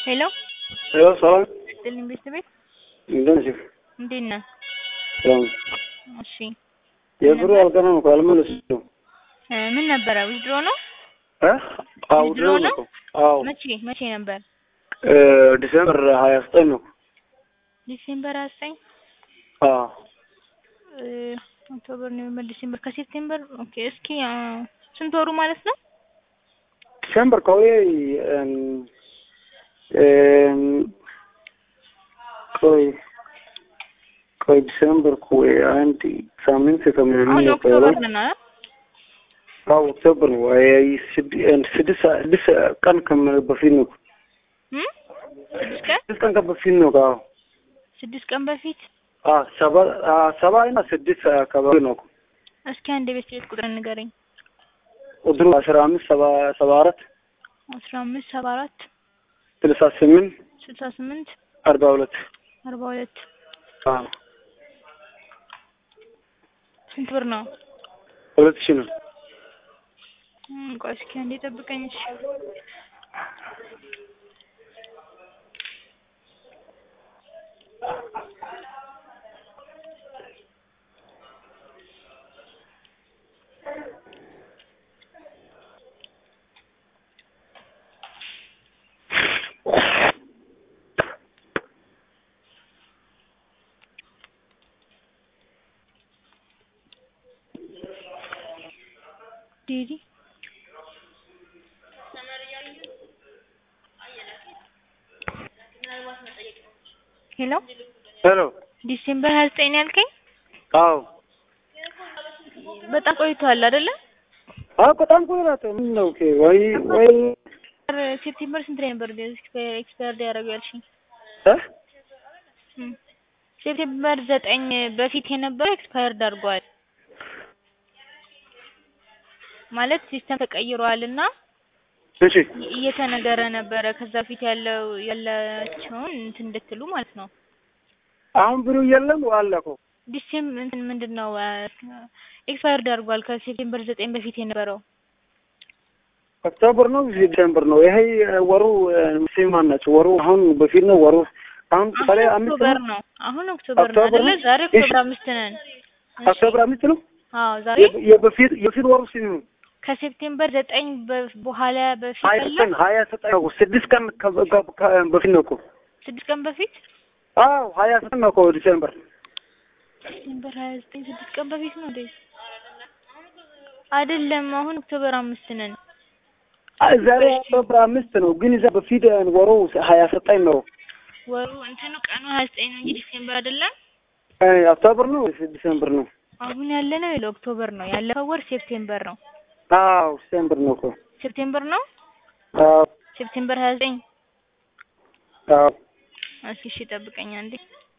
ሄሎ ሄሎ ሰላም ጥልኝ ቤተሰቤት እንደምን ነሽ? እንዴት ነህ? ሰላም እሺ የብሩ አልቀና ነው አልመለስኩም። እ ምን ነበረ ዊዝድሮ ነው? እ አዎ ዊዝድሮ ድሮ ነው? ነው። አዎ መቼ መቼ ነበር? እ ዲሴምበር ሀያ ዘጠኝ ነው። ዲሴምበር አስጠኝ አዎ እ ኦክቶበር፣ ኖቬምበር፣ ዲሴምበር ከሴፕቴምበር ኦኬ። እስኪ አ፣ ስንት ወሩ ማለት ነው? ዲሴምበር ቆይ እም እም ቆይ ቆይ ዲሴምበር ቆይ አንድ ሳምንት ከምናምን አሁን ነው ኦክቶበር ቆይ ነን አይደል? አዎ ኦክቶበር ነው። አይ ስድ- ስድስት ስድስት ቀን ከም በፊት ነው። እም ስድስት ቀን ስድስት ቀን በፊት ነው። አዎ ስድስት ቀን በፊት አ ሰባ አ ሰባ እና ስድስት አካባቢ ነው። እስኪ አንድ የቤት ቤት ቁጥር ንገረኝ። ቁጥሩ አስራ አምስት ሰባ ሰባ አራት አስራ አምስት ሰባ አራት ስልሳ ስምንት ስልሳ ስምንት አርባ ሁለት አርባ ሁለት አዎ ስንት ብር ነው? ሁለት ሺህ ነው። እም ቆይ እስኪ አንዴ ጠብቀኝ እሺ። ዲዲ ሄሎ ሄሎ ዲሴምበር ሀያ ዘጠኝ ነው ያልከኝ? አዎ በጣም ቆይቷል አይደለ? አዎ በጣም ቆይራት ምን ነው ኦኬ ወይ ወይ ሴፕቴምበር ስንት ላይ ነበር ኤክስፓየርድ ያደረገው ያልሽኝ? እ እም ሴፕቴምበር ዘጠኝ በፊት የነበረው ኤክስፓየርድ አድርጓል ማለት ሲስተም ተቀይሯል እና እሺ እየተነገረ ነበረ ከዛ በፊት ያለው ያላቸውን እንትን እንድትሉ ማለት ነው። አሁን ብሩ የለም አለ እኮ ዲሴም እንትን ምንድን ነው ኤክስፓየርድ አድርጓል ከሴፕቴምበር ዘጠኝ በፊት የነበረው ኦክቶበር ነው ዲሴምበር ነው። ይሄ ወሩ ሙስሊማን ናቸው። ወሩ አሁን በፊት ነው ወሩ አሁን ቀለ አሁን አምስት ኦክቶበር ነው ነው። አሁን ኦክቶበር ነው ኦክቶበር አይደለ? ነው? ዛሬ እሺ። ኦክቶበር አምስት ነን። እሺ። ኦክቶበር አምስት ነው። አዎ ዛሬ የ- የበፊት የፊት ወሩ ስንት ነው? ከሴፕቴምበር ዘጠኝ በ- በኋላ በፊት ሀያ ያለው ዘጠኝ ሀያ ዘጠኝ ነው። ስድስት ቀን ከ- ከ- ከ- በፊት ነው እኮ ስድስት ቀን በፊት አዎ ሀያ ዘጠኝ ነው እኮ ዲሴምበር ሴፕቴምበር ሀያ ዘጠኝ ስድስት ቀን በፊት ነው እንዴ? አይደለም አሁን ኦክቶበር አምስት ነን። አይ ዛሬ ኦክቶበር አምስት ነው፣ ግን እዛ በፊት ወሩ ሀያ ዘጠኝ ነው። ወሩ እንትኑ ቀኑ ሀያ ዘጠኝ ነው እንጂ ዲሴምበር አይደለም። አይ ኦክቶበር ነው ወይስ ዲሴምበር ነው? አሁን ያለ ነው የለ ኦክቶበር ነው ያለፈው ወር ሴፕቴምበር ነው። አዎ ዲሴምበር ነው እኮ ሴፕቴምበር ነው አዎ ሴፕቴምበር ሀያ ዘጠኝ አዎ እስኪ እሺ ጠብቀኝ አንዴ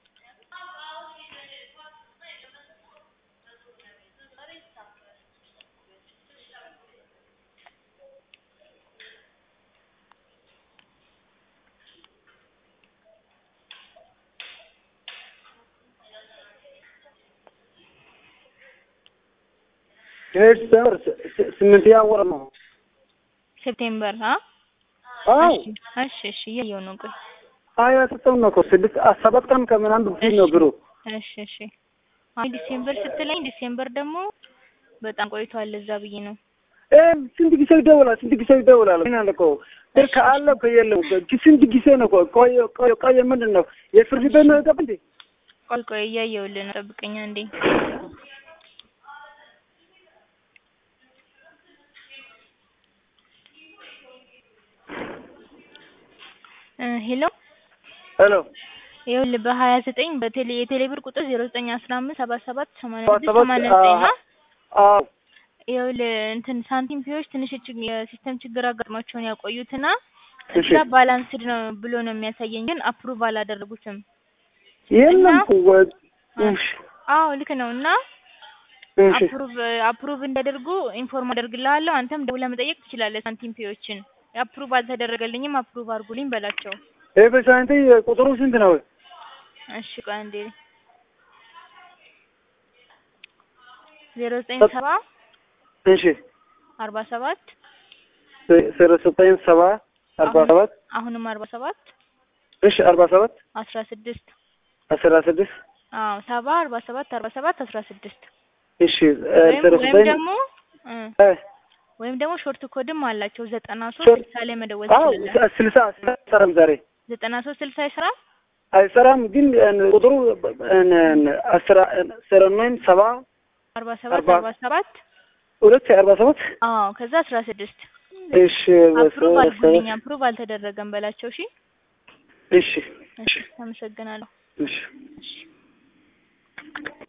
ይሄ ዲሴምበር ስ- ስ- ስምንተኛ ወር ነው። ሴፕቴምበር አ አዎ እሺ እሺ እሺ እያየሁ ነው ቆይ ሀያ ዘጠኝ ነው እኮ ስድስት አ- ሰባት ቀን ከምናምን በፊት ነው ብሩ እሺ እሺ አሁን ዲሴምበር ስትለኝ ዲሴምበር ደግሞ በጣም ቆይቷል እዛ ብዬ ነው እ ስንት ጊዜ ይደውላል? ስንት ጊዜ ይደውላል? ምን አለ እኮ ስልክ አለ እኮ የለም እኮ ስንት ጊዜ ነው እኮ ቆየ ቆየ ቆየ ምንድን ነው የፍርድ ቤት ነው የገባ እንዴ? ቆይ ቆይ እያየሁልህ ነው ጠብቀኝ አንዴ እ ሄሎ ሄሎ ይኸውልህ በሀያ ዘጠኝ በቴሌ የቴሌ ብር ቁጥር ዜሮ ዘጠኝ አስራ አምስት ሰባ ሰባት ሰማንያ ሰባ ስድስት ሰባት ሰማንያ ዘጠኝ ነው አዎ ይኸውልህ እንትን ሳንቲም ፒዎች ትንሽ ችግ- የሲስተም ችግር አጋጥሟቸውን ያቆዩትና እሺ እዛ ባላንስድ ነው ብሎ ነው የሚያሳየኝ፣ ግን አፕሩቭ አላደረጉትም። የለም እና- እኮ ወ- እሺ አዎ ልክ ነው። እና እሺ አፕሩቭ አፕሩቭ እንዲያደርጉ ኢንፎርም አደርግልሃለሁ። አንተም ደውለህ መጠየቅ ትችላለህ ሳንቲም ፒዎችን። አፕሩቭ አልተደረገልኝም አፕሩቭ አድርጉልኝ በላቸው። ይሄ በሳንቴ ቁጥሩ ስንት ነው? እሺ ቆይ አንዴ ዜሮ ዘጠኝ ሰባ እሺ አርባ ሰባት ዜሮ ዘጠኝ ሰባ አርባ ሰባት አሁንም አርባ ሰባት እሺ አርባ ሰባት አስራ ስድስት አስራ ስድስት አዎ ሰባ አርባ ሰባት አርባ ሰባት አስራ ስድስት እሺ ወይም ሰላሳ ወይም ዘጠኝ ደግሞ እ እ ወይም ደግሞ ሾርት ኮድም አላቸው ዘጠና ሶስት ሾርት- ስልሳ ላይ መደወል አዎ ትችላለህ። ስልሳ ስልሳ አይሰራም ዛሬ ዘጠና ሶስት ስልሳ አይሰራም። አይሰራም ግን ቁጥሩ አስራ አስራ ነኝ ሰባ አርባ ሰባት አርባ- አርባ ሰባት ሁለት አርባ ሰባት አዎ ከዛ አስራ ስድስት እሺ አፕሩቭ በሰ- አድርጉልኝ። አፕሩቭ አልተደረገም በላቸው። እሺ እሺ እሺ፣ አመሰግናለሁ። እሺ እሺ